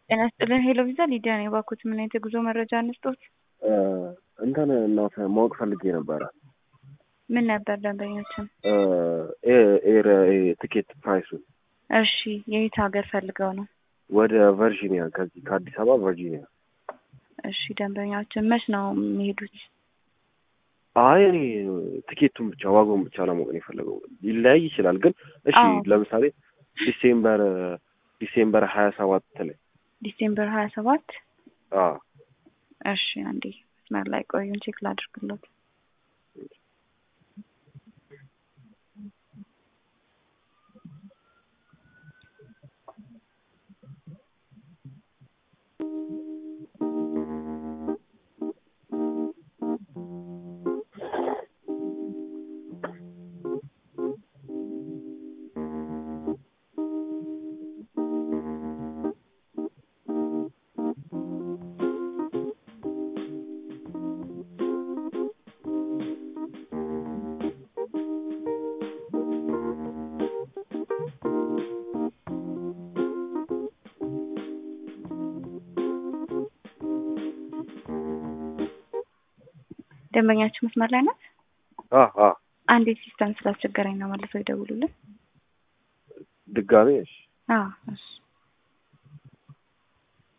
ጤና ይስጥልን ሄሎ ቪዛ ሊዲያ ነኝ። እባክዎት ምን አይነት የጉዞ መረጃ እንስጦት? እንትን እናት ማወቅ ፈልጌ ነበረ። ምን ነበር ደንበኞችን? ኤር ትኬት ፕራይሱን እሺ የየት ሀገር ፈልገው ነው? ወደ ቨርጂኒያ ከዚህ ከአዲስ አበባ ቨርጂኒያ። እሺ ደንበኛችን መች ነው የሚሄዱት? አይ እኔ ትኬቱን ብቻ ዋጋውን ብቻ ለማወቅ ነው የፈለገው። ሊለያይ ይችላል ግን እሺ አዎ። ለምሳሌ ዲሴምበር ዲሴምበር ሀያ ሰባት ላይ ዲሴምበር ሀያ ሰባት አዎ እሺ አንዴ መስመር ላይ ቆዩን ቼክ ላድርግሎት። ደንበኛችን መስመር ላይ ናት። አ አ አንዴ ሲስተም ስላስቸገረኝ ነው መልሰው ይደውሉልን። ድጋሜ እሺ አዎ እሺ